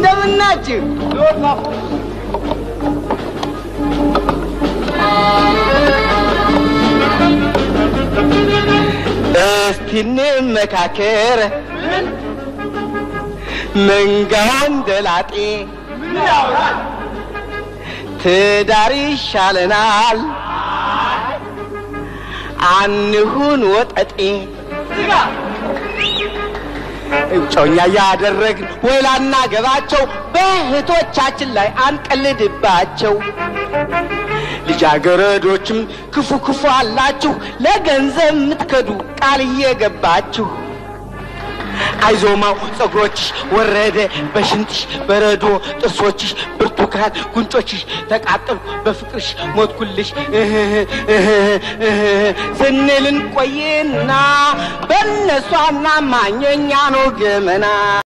እንደምናችሁ እስቲ እንመካከር መንጋው እንደላጤ ትዳር ይሻለናል አንሁን ወጠጤ እጮኛ ያደረግን ወይ ላናገባቸው በእህቶቻችን ላይ አንቀልድባቸው። ልጃገረዶችም ክፉ ክፉ አላችሁ ለገንዘብ የምትከዱ ቃል እየገባችሁ አይዞማው ጸጉሮችሽ ወረደ በሽንጥሽ በረዶ ጥርሶችሽ ብርቱካን ጉንጮችሽ ተቃጠሉ በፍቅርሽ ሞትኩልሽ እህህ እህህ እህህ ስንልን ቆይና በእነሷና ማኘኛ ነው ገመና